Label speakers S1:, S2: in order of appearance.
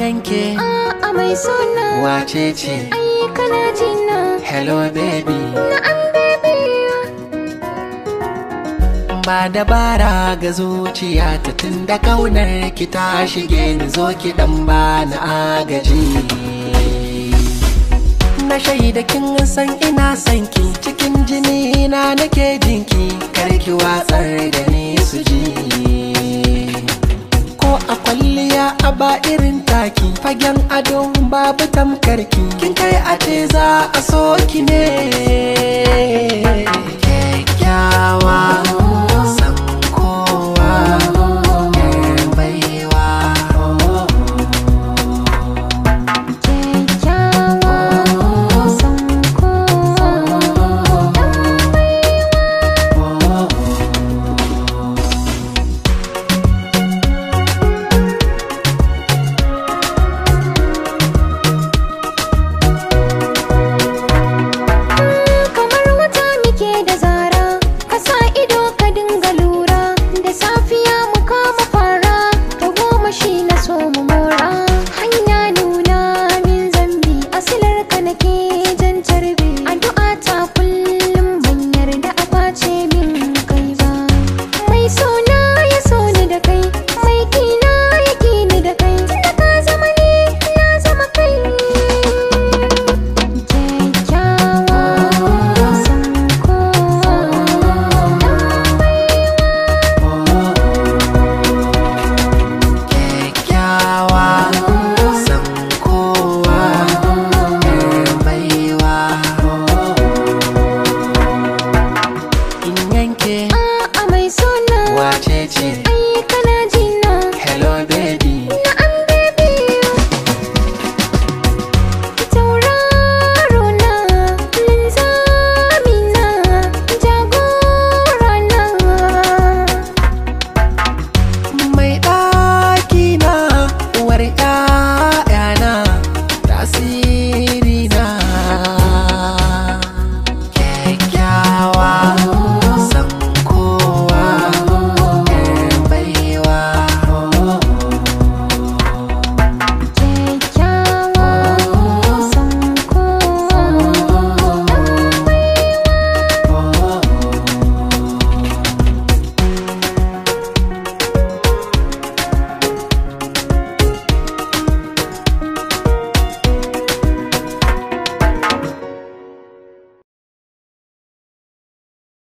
S1: ganke
S2: a mai suna
S1: wace ce
S2: ai kana jina
S1: hello baby
S2: na an bebe
S1: ba dabara ga zuciya ta tun da kaunar ki ta shige ni zo ki dan ba na agaji na shaida kin san ina son ki cikin jini na nake jinki kar ki watsar da ni su ji ko a kwalliya a ba irin taki fagen ado babu tamkarki kin kai a ce za a so ki ne